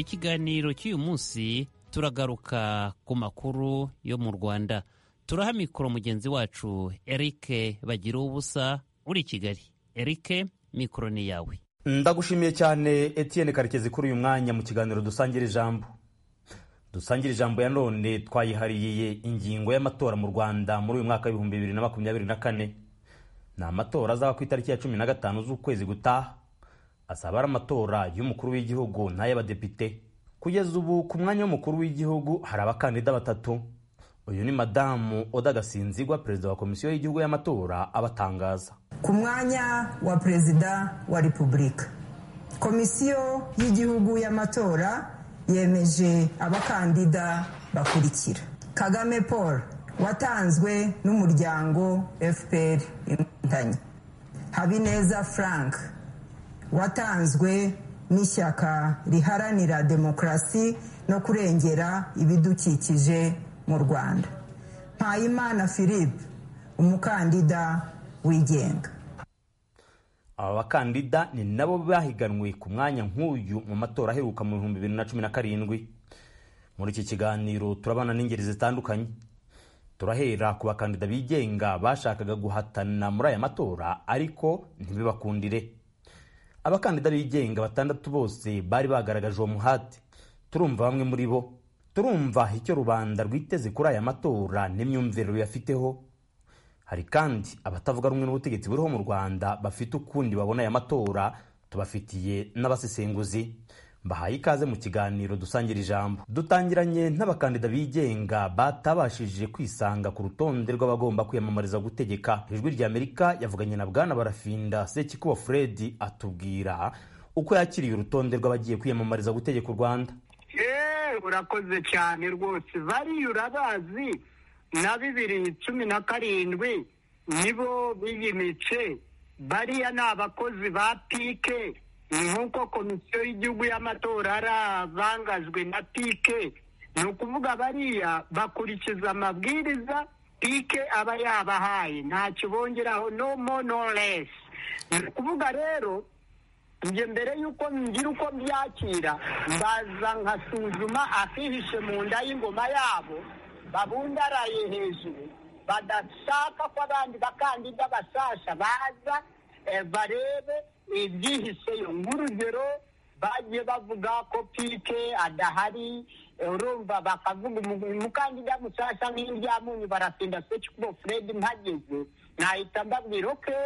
ikiganiro cy'uyu munsi turagaruka ku makuru yo mu rwanda turaha mikoro mugenzi wacu eric bagira ubusa uri i kigali eric mikoro ni yawe ndagushimiye cyane etienne karekezi kuri uyu mwanya mu kiganiro dusangira ijambo dusangira ijambo ya none twayihariye ingingo y'amatora mu rwanda muri uyu mwaka w'ibihumbi bibiri na makumyabiri na kane ni amatora azaba ku itariki ya cumi na gatanu z'ukwezi gutaha azaba ari amatora y'umukuru w'igihugu n'ay'abadepite kugeza ubu ku mwanya w'umukuru w'igihugu hari abakandida batatu uyu ni madamu oda gasinzigwa perezida wa komisiyo y'igihugu y'amatora abatangaza ku mwanya wa perezida wa repubulika komisiyo y'igihugu y'amatora yemeje abakandida bakurikira kagame paul watanzwe n'umuryango fpr inkotanyi habineza frank watanzwe n'ishyaka riharanira demokarasi no kurengera ibidukikije mu rwanda mpayimana philippe umukandida wigenga aba bakandida ni nabo bahiganwe ku mwanya nk'uyu mu matora aheruka mu bihumbi bibiri na cumi na karindwi muri iki kiganiro turabana n'ingeri zitandukanye turahera ku bakandida bigenga bashakaga guhatana muri aya matora ariko ntibibakundire abakandida bigenga batandatu bose bari bagaragaje uwo muhate turumva bamwe muri bo turumva icyo rubanda rwiteze kuri aya matora n'imyumvire ruyafiteho hari kandi abatavuga rumwe n'ubutegetsi buriho mu rwanda bafite ukundi babona aya matora tubafitiye n'abasesenguzi bahaye ikaze mu kiganiro dusangira ijambo dutangiranye n'abakandida bigenga batabashije kwisanga ku rutonde rw'abagomba kwiyamamariza gutegeka ijwi rya amerika yavuganye na bwana barafinda sekikuba fred atubwira uko yakiriye urutonde rw'abagiye kwiyamamariza gutegeka u rwanda urakoze cyane rwose bariya urabazi na bibiri cumi na karindwi nibo biyimitse bariya ni abakozi ba pike nk'uko komisiyo y'igihugu y'amatora arabangajwe na pike ni ukuvuga bariya bakurikiza amabwiriza pike aba yabahaye ntacyo bongeraho no mo no less ni ukuvuga rero njye mbere y'uko ngira uko byakira mbaza nkasuzuma akihishe mu nda y'ingoma yabo babundaraye hejuru badashaka ko abandi bakandida basasha baza barebe ibyihiseyo nk'urugero bagiye bavuga ko pike adahari urumva bakavuga umukandida musasha nk'iryamunyu baratinda sekikubo fred mpageze nahita mbabwira oke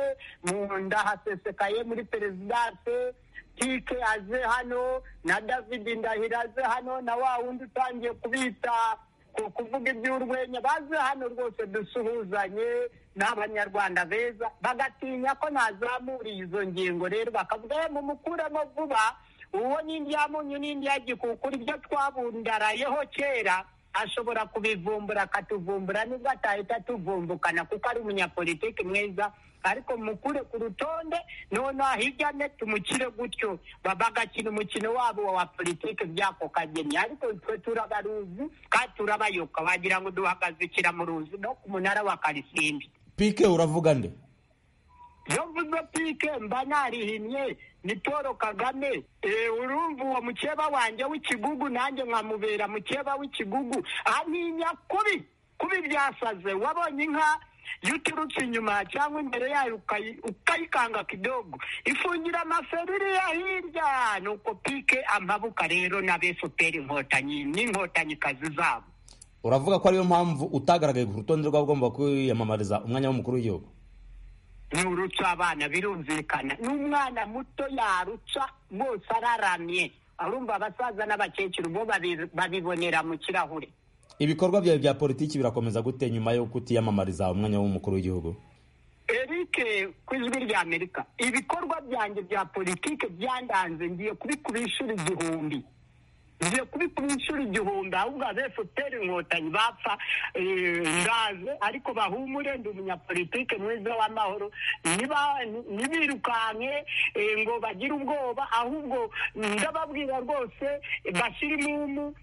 munda hasesekaye muri perezidanse tike aze hano na david ndahiro aze hano na wa wundi utangiye kubita kuvuga iby'urwenya baze hano rwose dusuhuzanye n'abanyarwanda beza bagatinya ko nazamuriye izo ngingo rero bakavuga mumukuremo vuba uwo n'indyamunyu n'indyagikukuru ibyo twabundarayeho kera ashobora kubivumbura akatuvumbura nubwo atahita atuvumbukana kuko ari umunyapolitiki mwiza ariko mukure ku rutonde noneho hirya ne tumukire gutyo bagakina umukino wabo wa politiki by'ako kageni ariko twe turabaruzi kandi turabayoka wagira ngo duhagazikira mu ruzi no ku munara wa karisimbi pike uravuga nde iyo mvuze pike mba narihinnye ni paul kagame urumva uwo mukeba wanjye w'ikigugu nanjye nkamubera mukeba w'ikigugu aninya kubi kubi byasaze wabonye inka iyo uturutse inyuma cyangwa imbere yayo ukayikanga kidogo ifungira iriya hirya ni uko pike amabuka rero n'abesuperi inkotanyi n'inkotannyikazi zabo uravuga ko ariyo mpamvu utagaragaye ku rutonde rw'abagomba kwiyamamariza umwanya w'umukuru w'igihugu nturutse abana birumvikana n'umwana muto yarutsa rwose araramye arumva abasaza n'abakecuru bo babibonera mu kirahure ibikorwa byawe bya politiki birakomeza gute nyuma yo kutiyamamariza umwanya w'umukuru w'igihugu eric ku ijwi rya amerika ibikorwa byanjye bya politiki byandanze ngiye kubikura inshuro igihumbi ngiye kubikura inshuro igihumbi ahubwo abefuperi inkotanyi bapfa ngaze ariko bahumure ndi umunyapolitike mwiza w'amahoro ntibirukanke ngo bagire ubwoba ahubwo ndababwira rwose bashyire imumu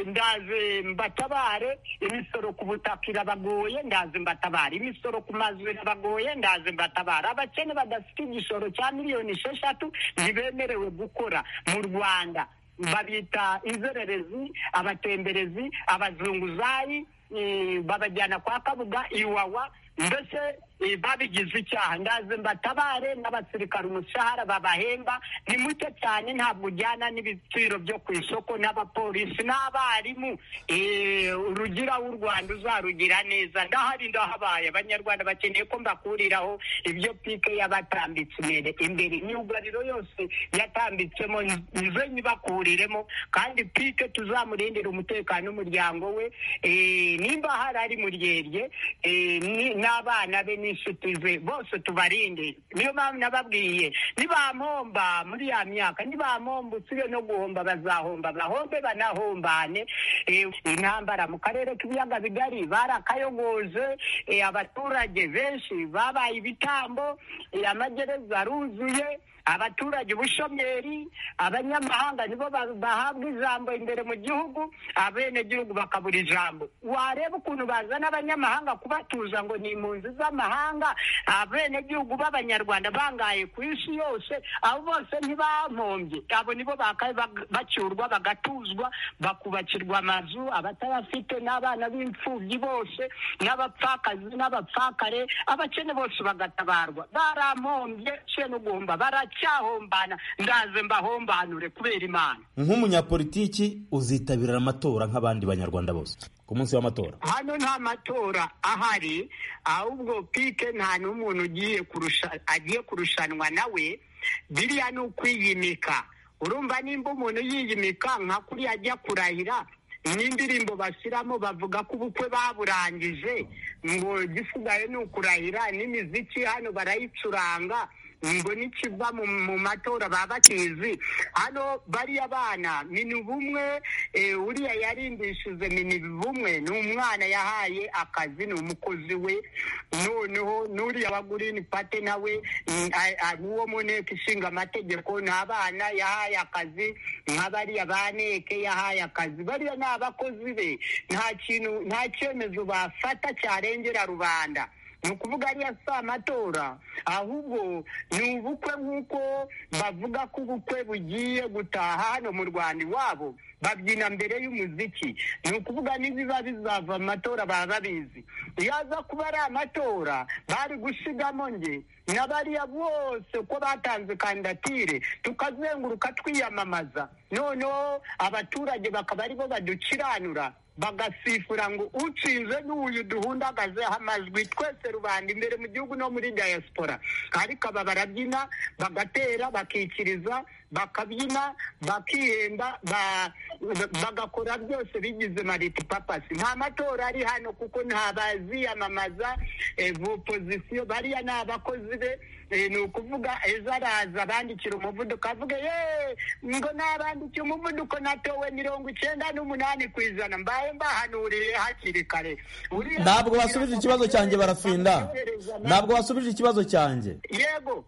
ndaze mbatabare imisoro ku butaka irabagoye ndaze mbatabare imisoro ku mazu irabagoye ndaze mbatabare abakene badafite igishoro cya miliyoni esheshatu ntibemerewe gukora mu rwanda babita inzererezi abatemberezi abazunguzayi eh, babajyana kwa kabuga iwawa mbese eh, babigize icyaha ndaze mbatabare n'abasirikare umushahara babahemba ni muto cyane ntabwo ujyana n'ibiciro byo ku isoko n'abapolisi n'abarimu Eh, urugira w'u rwanda uzarugira neza ndahari ndahabaye abanyarwanda bakeneye ko mbakuriraho ibyo pike yabatambitse imbere imbere imyugariro yose yatambitsemo nze nyibakuriremo kandi pike tuzamurindira umutekano w'umuryango we Eh, nimba hari ari mu ryerye eh, ni- n'abana be n'inshuti ze bose tubarinde niyo mpamvu nababwiye nibampomba muri ya myaka nibampomba usibye no guhomba bazahomba bahombe banahombane Eh, intambara mu karere k'ibiyaga bigari barakayogoje eh, abaturage benshi babaye ibitambo eh, amagereza aruzuye abaturage ubushomeri abanyamahanga nibo ba- bahabwa ijambo imbere mu gihugu abenegihugu bakabura ijambo wareba ukuntu bazana abanyamahanga kubatuza ngo ni impunzi z'amahanga abenegihugu b'abanyarwanda bangaye ku isi yose abo bose ntibampombye abo nibo bakaye bag- bacyurwa bagatuzwa bakubakirwa amazu abatayafite n'abana b'imfubyi bose n'abapfakazi n'abapfakare abakene bose bagatabarwa barampombye se no guhomba baracyahombana ndaze mbahombanure kubera imana nk'umunyapolitiki uzitabira amatora nk'abandi banyarwanda bose ku munsi w'amatora hano nta matora ahari ahubwo pike nta n'umuntu ugiye kurusha agiye kurushanwa nawe biriya ni ukwiyimika urumva nimba umuntu yiyimika nka kuriya ajya kurahira n'indirimbo bashyiramo bavuga ko ubukwe baburangije ngo igisigaye ni ukurahira n'imiziki hano barayicuranga ngo n'ikiva mu mu matora baba bakizi hano bariya bana minibumwe eh, uriya yarindishije minibumwe ni umwana yahaye akazi ni umukozi we noneho n'uriya wa gurini pate nawe mm, a- a- uwo mu nteko ishinga amategeko ni abana yahaye akazi nka bariya ba neke yahaye akazi bariya ni abakozi be nta kintu nta cyemezo bafata cyarengera rubanda ni ukuvuga ariya si amatora ahubwo ni ubukwe nk'uko bavuga ko ubukwe bugiye gutaha hano mu rwanda iwabo babyina mbere y'umuziki ni ukuvuga n'ibiba bizava mu matora baba babizi iyo aza kuba ari amatora bari gusigamo nge na bariya bose uko batanze kandidatire tukazenguruka twiyamamaza noneho abaturage bakaba aribo badukiranura bagasifura ngo ucinze n'uyu duhundagazeho amajwi twese rubanda imbere mu gihugu no muri diaspora ariko aba barabyina bagatera bakikiriza bakabyina bakihemba ba- bagakora byose bigize mariti papasi nta matora ari hano kuko nta baziyamamaza eh, opozisiyo bariya ni abakozi be Eh, ni ukuvuga ejo araza bandikira umuvuduko avuga ye ngo nabandikiye umuvuduko natowe mirongo icyenda n'umunani ku ijana mbaye mbahanuriye hakiri kare Uriya- ntabwo basubije ikibazo cyanjye barafinda ntabwo basubije ikibazo cyanjye yego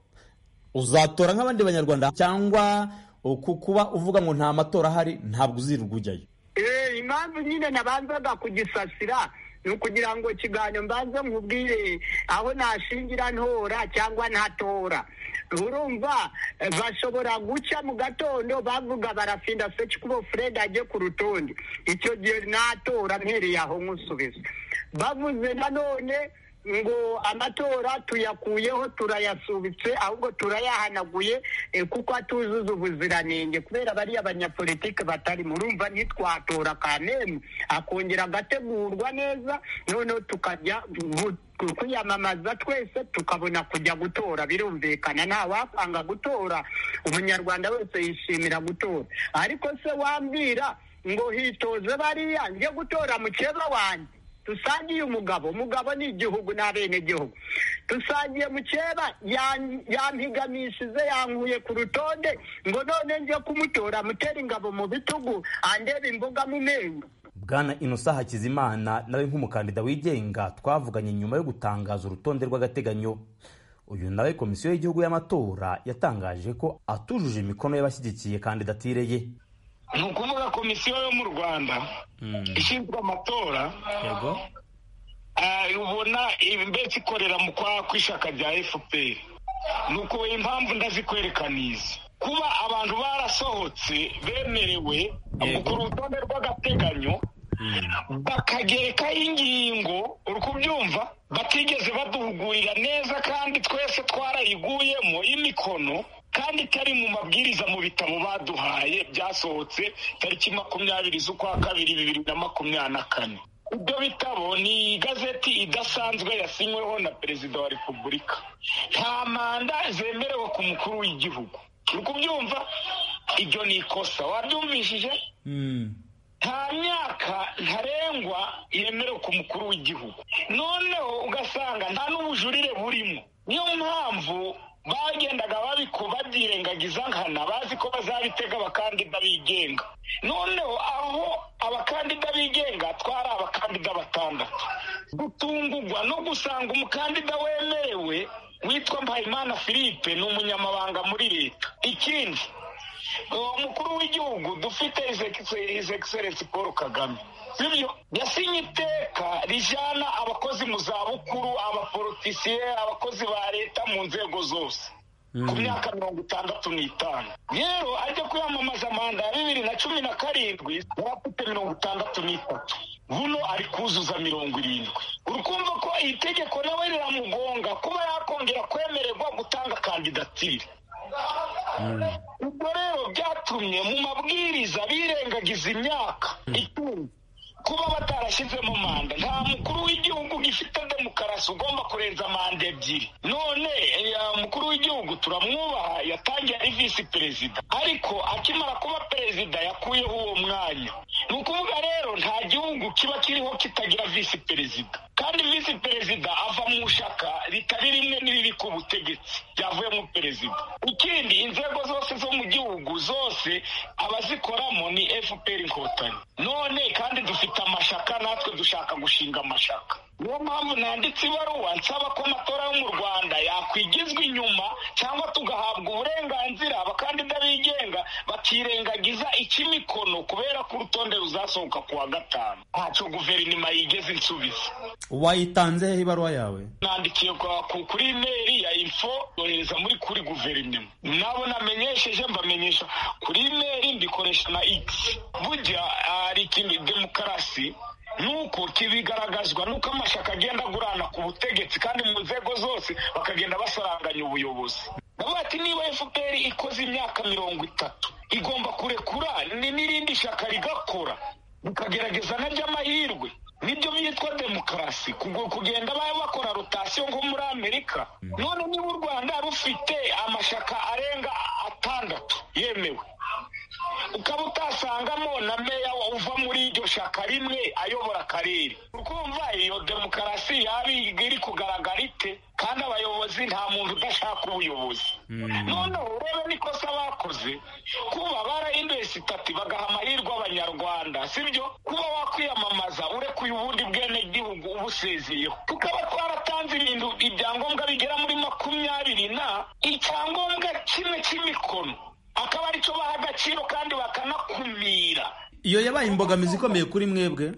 uzatora nk'abandi banyarwanda cyangwa ku kuba uvuga ngo nta matora ahari ntabwo uzirirwa ujyayo Eh, impamvu nyine nabanzaga kugisasira ni ukugira ngo ikiganiro mbanze nkubwire aho nashingira ntora cyangwa ntatora urumva eh, bashobora guca mu gatondo bavuga barafinda seki kubo fred ajye ku rutonde icyo gihe natora mpereye aho nkusubiza bavuze nanone ngo amatora tuyakuyeho turayasubitse ahubwo turayahanaguye eh, kuko atuzuza ubuziranenge kubera bariya banyapolitike batari murumva ntitwatora kanemu akongera agategurwa neza noneho tukajya gu- ku- kwiyamamaza twese tukabona kujya gutora birumvikana nta wapanga gutora umunyarwanda wese yishimira gutora ariko se wambwira ngo hitoze bariya njye gutora mukeba wanjye dusangiye umugabo umugabo ni igihugu n'abenegihugu dusangiye mukeba yan- yampigamishije yankuye ku rutonde ngo none njye kumutora mutere ingabo mu bitugu andebe imboga mu menyo bwana inosa hakizimana nawe nk'umukandida wigenga twavuganye nyuma yo gutangaza urutonde rw'agateganyo uyu nawe komisiyo y'igihugu y'amatora yatangaje ko atujuje imikono y'abashyigikiye kandidatire ye ni ukuvuga komisiyo yo mu rwanda ishinzwe amatora yego ah, ubona mbese ikorera mu kwa kw'ishyaka rya fpr ni uko impamvu ndazikwerekaniza kuba abantu barasohotse bemerewe Yego. ku rutonde rw'agateganyo bakagerekaho ingingo uri kubyumva batigeze baduhugurira neza kandi twese twarayiguyemo imikono kandi itari mu mabwiriza mu bitabo baduhaye byasohotse tariki makumyabiri z'ukwa kabiri bibiri na makumyabiri na kane ibyo bitabo ni igazeti idasanzwe yasinyweho na perezida wa repubulika nta manda zemerewe ku mukuru w'igihugu uri kubyumva ibyo ni ikosa wabyumvishije nta myaka ntarengwa yemerewe ku mukuru w'igihugu noneho ugasanga nta n'ubujurire burimo niyo mpamvu bagendaga babiko babyirengagiza nkana bazi ko bazabitega abakandida bigenga noneho aho abakandida bigenga twari abakandida batandatu gutungurwa no gusanga umukandida wemerewe witwa mpayimana philippe ni umunyamabanga muri leta ikindi uwo mukuru w'igihugu dufite izegiserensi paul kagame sibyo yasinye iteka rijyana abakozi mu zabukuru abaporotisiye abakozi ba leta mu nzego zose ku myaka mirongo itandatu n'itanu rero ajya kwiyamamaza manda ya bibiri na cumi na karindwi yari afite mirongo itandatu n'itatu buno ari kuzuza mirongo irindwi uri kumva ko iri tegeko nawe riramugonga kuba yakongera kwemererwa gutanga kandidatire ubwo rero byatumye mu mabwiriza birengagiza imyaka icumi kuba batarashyizemo manda nta mukuru w'igihugu gifite demokarasi ugomba kurenza manda ebyiri none eh, mukuru w'igihugu turamwubaha yatangiye ari visi perezida ariko akimara kuba perezida yakuyeho uwo mwanya ni ukuvuga rero nta gihugu kiba kiriho kitagira visi perezida kandi visi perezida ava mu shaka ritari rimwe n'iriri ku butegetsi ryavuyemo perezida ikindi inzego zose zo mu gihugu zose abazikoramo ni fpr inkotanyi none kandi dufite amashaka natwe dushaka gushinga amashaka niyo mpamvu nanditse ibaruwa nsaba ko amatora yo mu rwanda yakwigizwa inyuma cyangwa tugahabwa uburenganzira abakandida bigenga bakirengagiza icy'imikono kubera ko urutonde ruzasohoka ku wa gatanu ntacyo guverinoma yigeze insubiza wayitanze hehe ibaruwa yawe nandikiye kwa- ku- kuri imeri ya info yohereza muri kuri guverinoma nabo namenyesheje mbamenyesha kuri imeri mbikoresha na x burya hari ikintu demokarasi nuko kibigaragazwa nuko amashyaka agenda agurana ku butegetsi kandi mu nzego zose bakagenda basaranganya ubuyobozi ndavuga ati niba fpr ikoze imyaka mirongo itatu igomba kurekura ni n'irindi shyaka rigakora mukagerageza n'aby'amahirwe nibyo byitwa demokarasi kugu- kugenda baba bakora rotasiyo nko muri amerika none niba u rwanda rufite amashaka arenga atandatu yemewe ukaba utasangamo na meya wa- uva muri iryo shaka rimwe ayobora akarere ukumva iyo demokarasi yaba iri kugaragara ite kandi abayobozi nta muntu udashaka ubuyobozi noneho urebe n'ikosa bakoze kuba barahinduye sitati bagaha amahirwe abanyarwanda sibyo kuba wakwiyamamaza urekuye ubundi bwenegihugu ubusezeyeho tukaba twaratanze ibintu ibyangombwa bigera muri makumyabiri na icyangombwa kimwe cy'imikono akaba aricyo baha agaciro kandi bakanakumira iyo yabaye imbogamizi ikomeye kuri mwebwe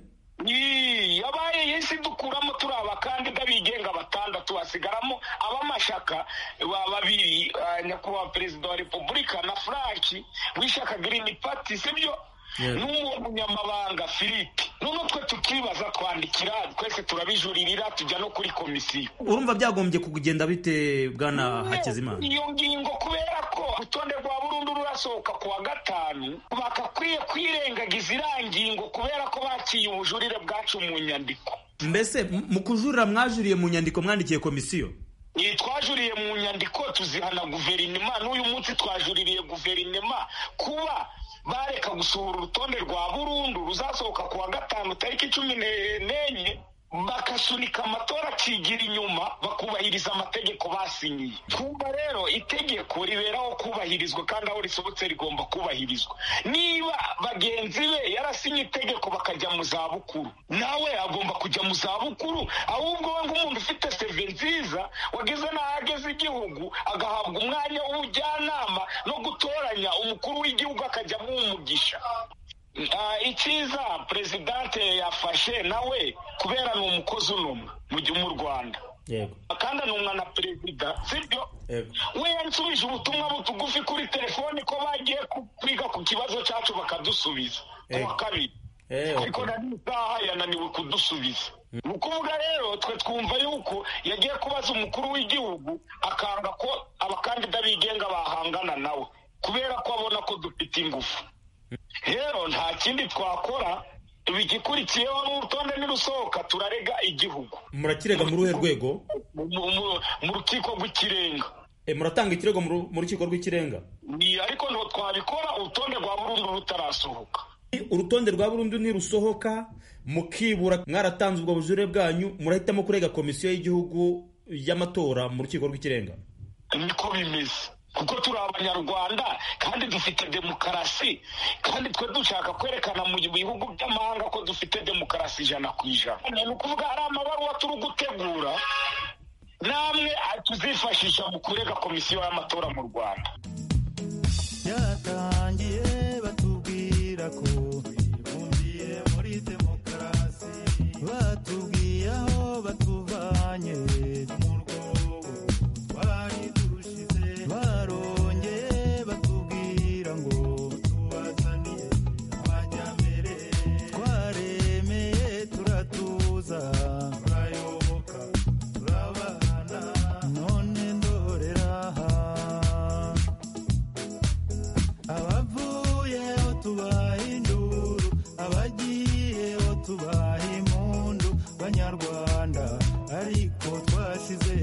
Ii, yabaye yisi dukuramo turi abakandida bigenga batandatu hasigaramo ab'amashaka ba babiri ah, nyakubahwa perezida wa repubulika na frank w'ishyaka girini pati sibyo Yego. n'uwo munyamabanga philippe none twe tukibaza twandikira twese turabijuririra tujya no kuri komisiyo urumva byagombye kugenda bite bwana hakizimana iyo ngingo kubera ko urutonde rwa burundu rurasohoka ku wa gatanu bakakwiye kwirengagiza iriya ngingo kubera ko bakiye ubujurire bwacu mu nyandiko mbese m- mu kujurira mwajuriye mu nyandiko mwandikiye komisiyo Ni twajuriye mu nyandiko tuzihana guverinoma n'uyu munsi twajuririye guverinoma kuba bareka gusohora urutonde rwa burundu ruzasohoka ku wa gatanu tariki cumi ne- n'enye bagasunika amatora akigira inyuma bakubahiriza amategeko basinyiye twumva rero itegeko riberaho kubahirizwa kandi aho risohotse rigomba kubahirizwa niba bagenzi be yarasinye itegeko bakajya mu zabukuru nawe agomba kujya mu zabukuru ahubwo we nk'umuntu ufite seve nziza wageze n'ahageze igihugu agahabwa umwanya w'ubujyanama no gutoranya umukuru w'igihugu akajya umugisha Ah, icyiza perezidante yafashe nawe kubera ni umukozi unumwa mu gihe mu rwanda yego akandanumwa na perezida sibyo yego we yansubije ubutumwa butugufi kuri telefone ko bagiye ku- kwiga ku kibazo cyacu bakadusubiza ku wa Eh. kabiri Eh, ariko okay. nari isaha yananiwe kudusubiza ni ukuvuga rero twe twumva yuko yagiye kubaza umukuru w'igihugu akanga ko abakandida bigenga bahangana nawe kubera ko abona ko dufite ingufu rero nta kindi twakora igikurikiyeho n'urutonde nirusohoka turarega igihugu murakirega muri uruhe rwego mu- mu- mu- mu rukiko rw'ikirenga Eh, muratanga ikirego mu ru- mu rukiko rw'ikirenga Ni- ariko ntabwo twabikora urutonde rwa burundu rutarasohoka urutonde rwa burundu nirusohoka mukibura mwaratanze ubwo bujurire bwanyu murahitamo kurega komisiyo y'igihugu y'amatora mu rukiko rw'ikirenga niko bimeze kuko turi abanyarwanda kandi dufite demokarasi kandi twe dushaka kwerekana mu bihugu by'amahanga ko dufite demokarasi ijana ku ijana ni ukuvuga hari amabaruwa turi gutegura namwe tuzifashisha mu kurega komisiyo y'amatora mu rwanda byaratangiye batubwira ko bibumbiye muri demokarasi batubwiye aho batuvanye mu rwobo twari turushize barongeye batubwira ngo tubazaniye amajyambere twaremeye turatuza turayoboka turabana none ndorera aha abavuyeho tubaha induru abagiyeho tubaha impundu banyarwanda ariko twashize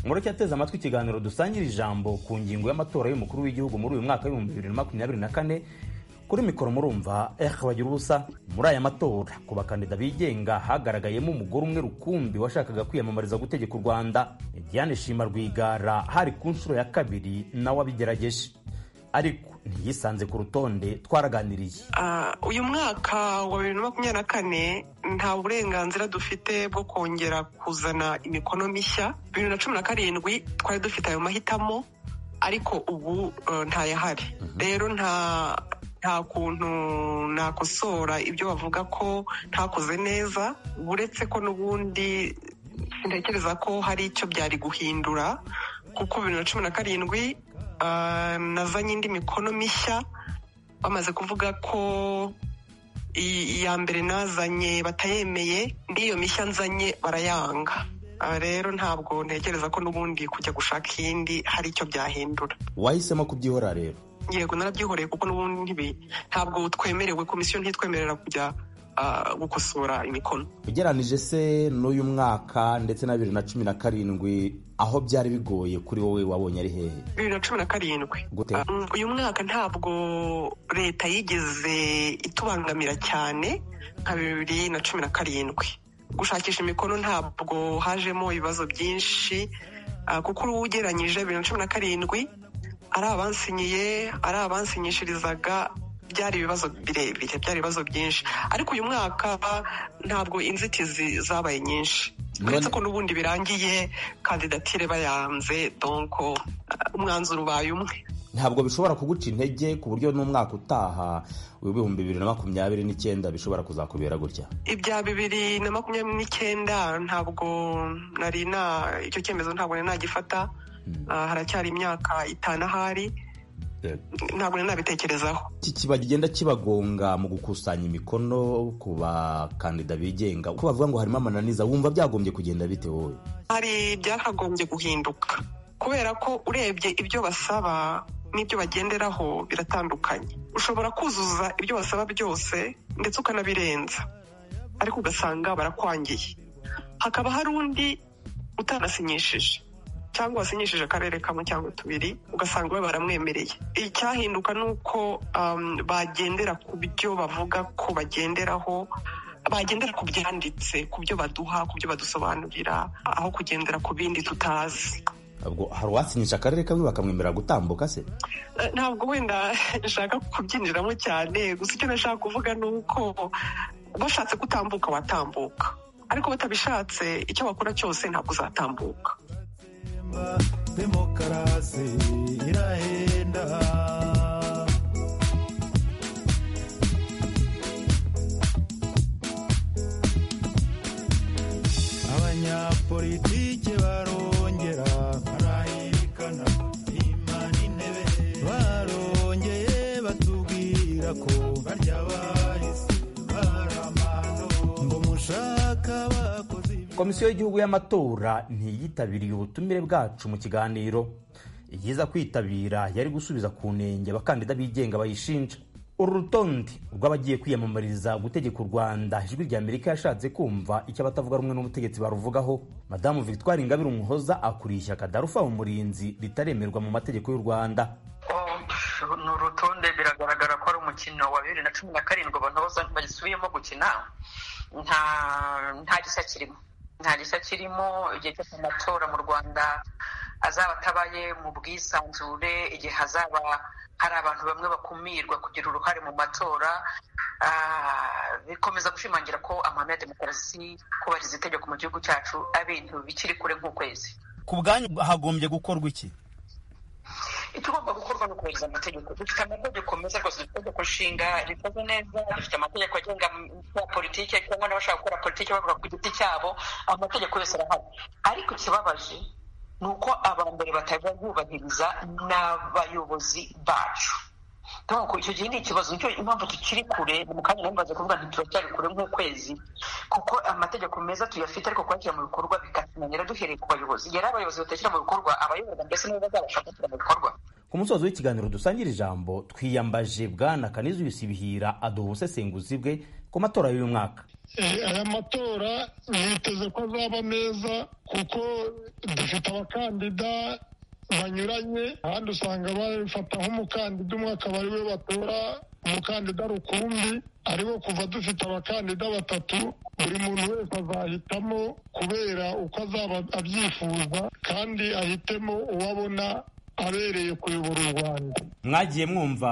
mureke ateze amatwi ikiganiro dusangira ijambo ku ngingo y'amatora y'umukuru w'igihugu muri uyu mwaka w'ibihumbi bibiri na makumyabiri na kane kuri mikoro murumva ehe bagira ubusa muri aya matora ku bakandida bigenga hagaragayemo umugore umwe rukumbi washakaga kwiyamamariza gutegeka u rwanda diane shima rwigara hari ku nshuro ya kabiri nawe abigerageje ariko ntiyisanze ku rutonde twaraganiriye Ah, uyu mwaka wa bibiri na makumyabiri na kane nta burenganzira dufite bwo kongera kuzana imikono mishya bibiri na cumi na karindwi twari dufite ayo mahitamo ariko ubu eh, ntayahari rero nta nta kuntu nakosora ibyo bavuga ko ntakoze neza uretse ko n'ubundi ntekereza ko hari icyo byari guhindura kuko bibiri na cumi na karindwi ah, nazanye indi mikono mishya bamaze kuvuga ko i- iya mbere nazanye batayemeye n'iyo mishya nzanye barayanga Aha rero ntabwo ntekereza ko n'ubundi kujya gushaka iyindi hari icyo byahindura wahisemo kubyihora rero yego narabyihoreye kuko n'ubundi ntibi- ntabwo twemerewe komisiyo ntitwemerera kujya ah, gukosora imikono ugeranije se n'uyu mwaka ndetse na bibiri na cumi na karindwi aho byari bigoye kuri wowe wabonye ari hehe bibiri na cumi na karindwi Gute? Ah, mm, uyu mwaka ntabwo leta yigeze itubangamira cyane nka bibiri na cumi na karindwi gushakisha imikono ntabwo hajemo ibibazo byinshi ah, kuko ugeranyije bibiri na cumi na karindwi ari abansinyiye ari abansinyishirizaga byari ibibazo birebire byari ibibazo byinshi ariko uyu mwaka ntabwo inzitizi zabaye nyinshi uretse ko n'ubundi birangiye kandidatire bayanze donko umwanzuro ubaye umwe ntabwo bishobora kuguca intege ku buryo n'umwaka utaha w'ibihumbi bibiri na makumyabiri n'icyenda bishobora kuzakubera gutya ibya bibiri na makumyabiri n'icyenda ntabwo nari na icyo cyemezo ntabwo nari nagifata Ah, haracyari imyaka itanu ahari ntabwo nari nabitekerezaho iki kiba kigenda kibagonga mu gukusanya imikono ku bakandida bigenga uko bavuga ngo harimo amananiza wumva byagombye kugenda bite wowe hari byakagombye guhinduka kubera ko urebye ibyo basaba n'ibyo bagenderaho biratandukanye ushobora kuzuza ibyo basaba byose ndetse ukanabirenza ariko ugasanga barakwangiye hakaba hari undi utanasinyishije cyangwa wasinyishije akarere kamwe cyangwa tubiri ugasanga we baramwemereye icyahinduka ni uko um, bagendera ku byo bavuga ko bagenderaho bagendera ku byanditse ku byo baduha ku byo badusobanurira aho kugendera ku bindi tutazi ubwo hari uwasinyisha akarere kamwe bakamwemerera gutambuka se Eh, ntabwo wenda nshaka kubyinjiramo cyane gusa icyo nashaka kuvuga ni uko bashatse gutambuka watambuka ariko batabishatse icyo bakora cyose ntabwo uzatambuka Mba demokarasi irahenda komisiyo y'igihugu y'amatora ntiyitabiriye ubutumire bwacu mu kiganiro iyiza kwitabira yari gusubiza ku ntenge abakandida bigenga bayishinja uru rutonde rw'abagiye kwiyamamariza gutegeka u rwanda ijwi rya amerika yashatse kumva icyo abatavuga rumwe n'ubutegetsi baruvugaho madamu victoire ingabire umuhoza akuriye ishyaka darufa umurinzi ritaremerwa mu mategeko y'u rwanda ni urutonde biragaragara ko ari umukino wa bibiri na cumi na karindwi abantu bose bagisubiyemo gukina nta nta gishya kirimo nta gishya kirimo igihe cyose amatora mu rwanda azaba atabaye mu bwisanzure igihe hazaba hari abantu bamwe bakumirwa kugira uruhare mu matora bikomeza gushimangira ko amahame ya demokarasi kubahiriza itegeko mu gihugu cyacu abintu bikiri kure nk'ukwezi ku bwanyu hagombye gukorwa iki ikigomba gukorwa ni ukubahiriza amategeko dufite amategeko meza rwose dufite itegeko nshinga rikoze neza dufite amategeko agenga ya politiki cyangwa n'abashaka gukora politiki bavuga ku giti cyabo amategeko yose arahari ariko ikibabaje ni uko abambere batajya bubahiriza n'abayobozi bacu donc icyo gihe ni ikibazo nicyo impamvu tukiri kure mu kanya nambaze kuvuga nti turacyari kure nk'ukwezi kuko amategeko meza tuyafite ariko kuyashyira mu bikorwa bikatunanira duhereye ku bayobozi yari abayobozi batashyira mu bikorwa abayobozi mbese nibo bazabasha gushyira mu bikorwa ku musozo w'ikiganiro dusangira ijambo twiyambaje bwana kanizuyusi bihira aduha ubusesenguzi bwe ku matora y'uyu mwaka aya matora niteze ko azaba meza kuko dufite abakandida banyuranye ahandi usanga babifata nk'umukandida umwe akaba ariwe batora umukandida rukumbi ariwo kuva dufite abakandida batatu buri muntu wese azahitamo kubera uko azaba abyifuza kandi ahitemo uwo abona abereye kuyobora u rwanda mwagiye mwumva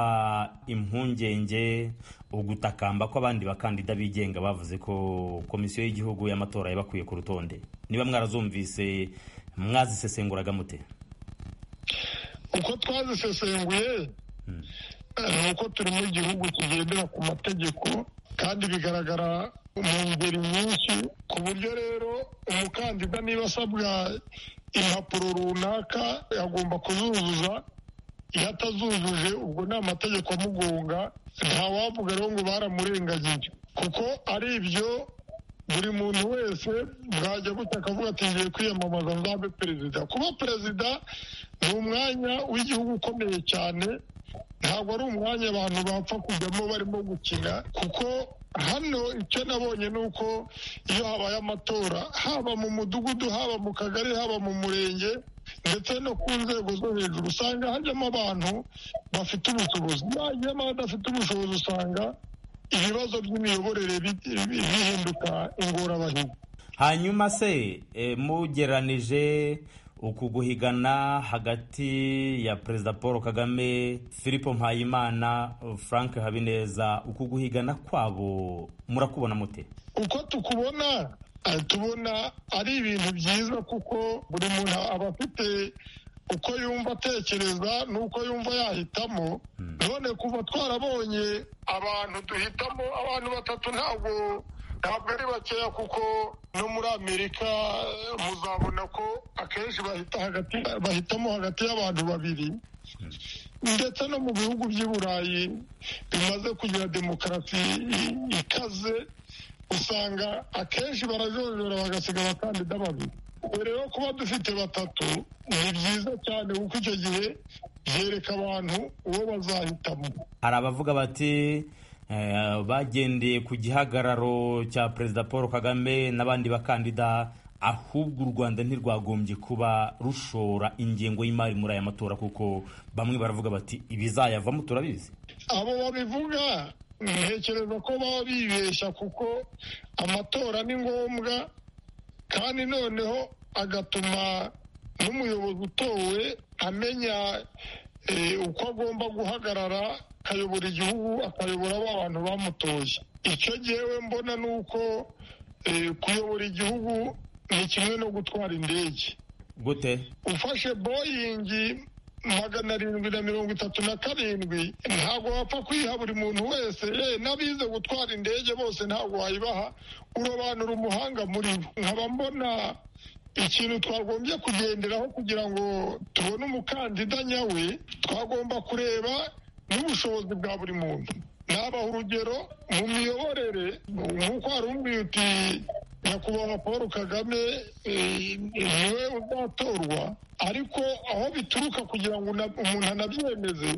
impungenge ugutakamba ko abandi bakandida bigenga bavuze ko komisiyo y'igihugu y'amatora yabakwiye ku rutonde niba mwarazumvise mwazisesenguraga mute uko twazisesenguye ni uko turi mu gihugu kigendera ku mategeko kandi bigaragara mu ngeri nyinshi ku buryo rero umukandida niba asabwa impapuro runaka agomba kuzuzuza iyo atazujuje ubwo ni amategeko amugonga ntawavuga rero ngo baramurengagije kuko ari ibyo buri muntu wese bwajya gutya akavuga ati ngiye kwiyamamaza nzabe perezida kuba perezida ni umwanya w'igihugu ukomeye cyane ntabwo ari umwanya abantu bapfa kujyamo barimo gukina kuko hano icyo nabonye ni uko iyo habaye amatora haba mu mudugudu haba mu kagari haba mu murenge ndetse no ku nzego zo hejuru usanga hajyamo abantu bafite ubushobozi bajyamo abadafite ubushobozi usanga ibibazo by'imiyoborere bihinduka ingorabahizi hanyuma se mugeranije uku guhigana hagati ya perezida paul kagame philippe mpayimana frank habineza uku guhigana kwabo murakubona mute uko tukubona tubona ari ibintu byiza kuko buri muntu aba afite uko yumva atekereza n'uko yumva yahitamo none kuva twarabonye abantu duhitamo abantu batatu ntabwo ntabwo ari bakeya kuko no muri amerika muzabona ko akenshi bahitamo hagati y'abantu babiri ndetse no mu bihugu by'i burayi bimaze kugira demokarasi ikaze usanga akenshi barajojora bagasiga abakandida babiri rero kuba dufite batatu ni byiza cyane kuko icyo gihe byereka abantu uwo bazahitamo hari abavuga bati bagendeye ku gihagararo cya perezida paul kagame n'abandi bakandida ahubwo u rwanda ntirwagombye kuba rushora ingengo y'imari muri aya matora kuko bamwe baravuga bati ibizayavamo turabizi abo babivuga ntekereza ko baba bibeshya kuko amatora ni ngombwa kandi noneho agatuma n'umuyobozi utowe amenya uko agomba guhagarara akayobora igihubu akayobora ba bantu bamutoye icyo ngewe mbona ni uko kuyobora igihugu ni kimwe no gutwara indege gute ufashe boyingi magana arindwi na mirongo itatu na karindwi ntabwo wapfa kuyiha buri muntu wese ye n'abize gutwara indege bose ntabwo wayibaha urobanura umuhanga muri bo nkaba mbona ikintu twagombye kugenderaho kugira ngo tubone umukandida nyawe twagomba kureba n'ubushobozi bwa buri muntu nabaha urugero mu miyoborere nk'uko hari uti nyakubahwa paul kagame niwe uzatorwa ariko aho bituruka kugira ngo umuntu anabyemeze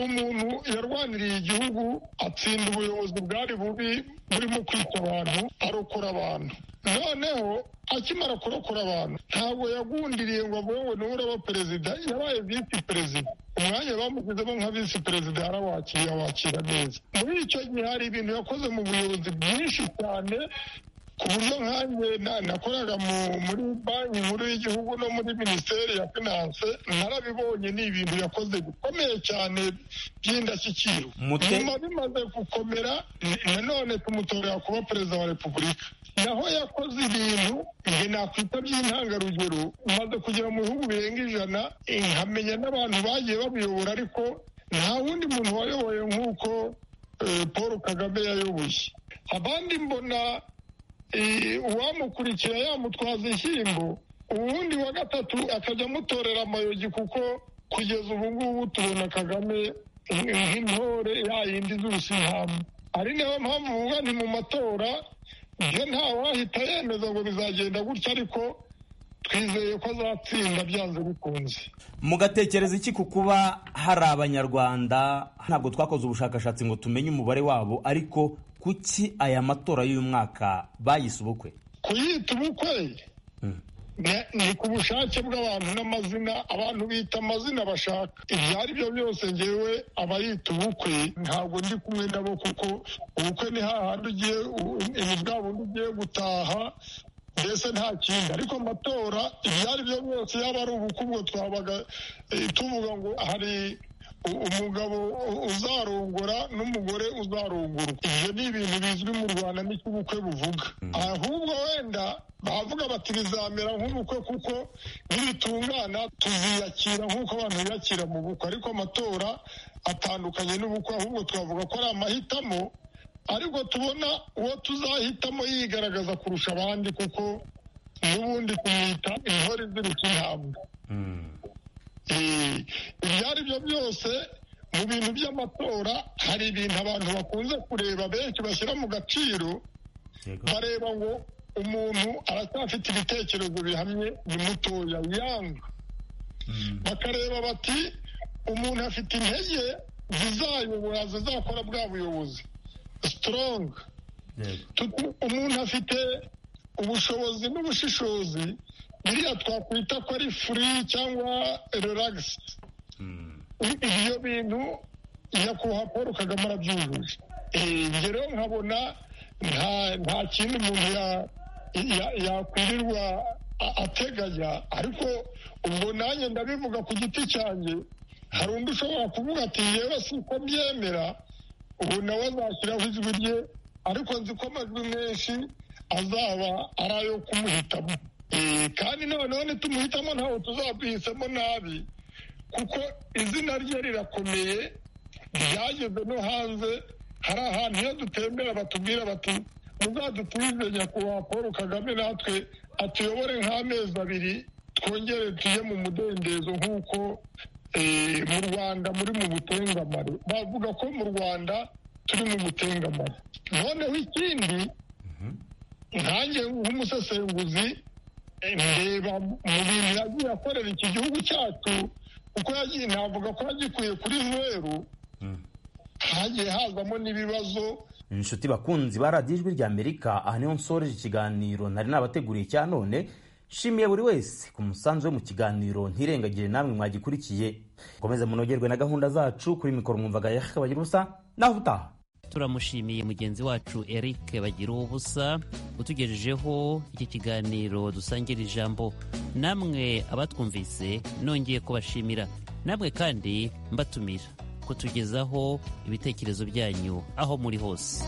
ni umuntu yarwaniriye igihugu atsinda ubuyobozi bwari bubi burimo kwica abantu arokora abantu noneho akimara kurokora abantu ntabwo yagundiriye ngo avuge ngo niwe uraba perezida yabaye visi perezida umwanya bamushyizemo nka visi perezida yarawakira awakira neza muri icyo gihe hari ibintu yakoze mu buyobozi bwinshi cyane ku buryo nkanjye nakoraga muri banki nkuru y'igihugu no muri minisiteri ya finanse narabibonye ni ibintu yakoze bikomeye cyane by'indashyikirwa nyuma bimaze gukomera nanone tumutorera kuba perezida wa repubulika naho yakoze ibintu nge nakwita by'intangarugero umaze kugera mu bihugu birenga ijana nkamenya n'abantu bagiye babiyobora ariko nta wundi muntu wayoboye nk'uko paul kagame yayoboye abandi mbona uwamukurikira yamutwaza inshyimbo uwundi wa gatatu akajya amutorera amayogi kuko kugeza ubu ngubu tubona kagame nk'intore yayindi z'urusihamu ari nayo mpamvu uvuga ni mu matora ibyo ntawahita yemeza ngo bizagenda gutya ariko twizeye ko azatsinda byanze bikunze mugatekereza iki ku kuba hari abanyarwanda ntabwo twakoze ubushakashatsi ngo tumenye umubare wabo ariko kuki aya matora y'umwaka bayise ubukwe kuyita ubukwe ni ku bushake bw'abantu n'amazina abantu bita amazina bashaka ibyo ari byo byose ngewe abayita ubukwe ntabwo ndi kumwe nabo kuko ubukwe ni hahandi ugiye ni bwa bundi ugiye gutaha mbese nta kindi ariko amatora ibyo ari byo byose yaba ari ubukwe ubwo twabaga tuvuga ngo hari umugabo uzarongora n'umugore uzarongora ibyo ni ibintu bizwi mu rwanda n'icyo ubukwe buvuga ahubwo wenda bavuga bati bizamera nk'ubukwe kuko nibitungana tuziyakira nk'uko abantu biyakira mu bukwe ariko amatora atandukanye n'ubukwe ahubwo twavuga ko ari amahitamo ariko tubona uwo tuzahitamo yigaragaza kurusha abandi kuko n'ubundi kumwita intore izirika intambwe ibyo ari byo byose mu bintu by'amatora hari ibintu abantu bakunze kureba benshi bashyira mu gaciro bareba ngo umuntu aracyafite ibitekerezo bihamye ni mutoya yanga bakareba bati umuntu afite intege zizayobora zizakora bwa buyobozi sitoronga umuntu afite ubushobozi n'ubushishozi biriya twakwita ko ari furi cyangwa relax ibyo bintu nyakubahwa paul kagame arabyujuje ibyo rero nkabona nta kindi umuntu yakwirirwa ateganya ariko ubwo nanjye ndabivuga ku giti cyanjye hari undi ushobora kuvuga ati yewe si uko byemera ubu nawe azashyiraho ijwi rye ariko nzi ko amajwi menshi azaba ari ayo kumuhitamo kandi noneho nitumuhitamo ntabwo tuzaduhisemo nabi kuko izina rye rirakomeye ryageze no hanze hari ahantu iyo dutembera batubwira bati muzaduturize nyakubahwa paul kagame natwe atuyobore nk'amezi abiri twongere tuye mu mudendezo nk'uko mu rwanda muri mu butengamare bavuga ko mu rwanda turi mu butengamare noneho ikindi nkange nk'umusesenguzi ndeba mu bintu yagiye akorera iki gihugu cyacu kuko yagiye navuga ko yagikuye kuri zeru hagiye hazamo n'ibibazo inshuti bakunzi baradiye ijwi rya amerika aha niho nsoreje ikiganiro nari nabateguriye cya none nshimiye buri wese ku musanzu we mu kiganiro ntirengagire namwe mwagikurikiye mukomeze munogerwe na gahunda zacu kuri mikoro mwumvaga yakabagira ubusa naho utaha turamushimiye mugenzi wacu eric bagira ubusa utugejejeho iki kiganiro dusangira ijambo namwe abatwumvise nongeye kubashimira namwe kandi mbatumira kutugezaho ibitekerezo byanyu aho muri hose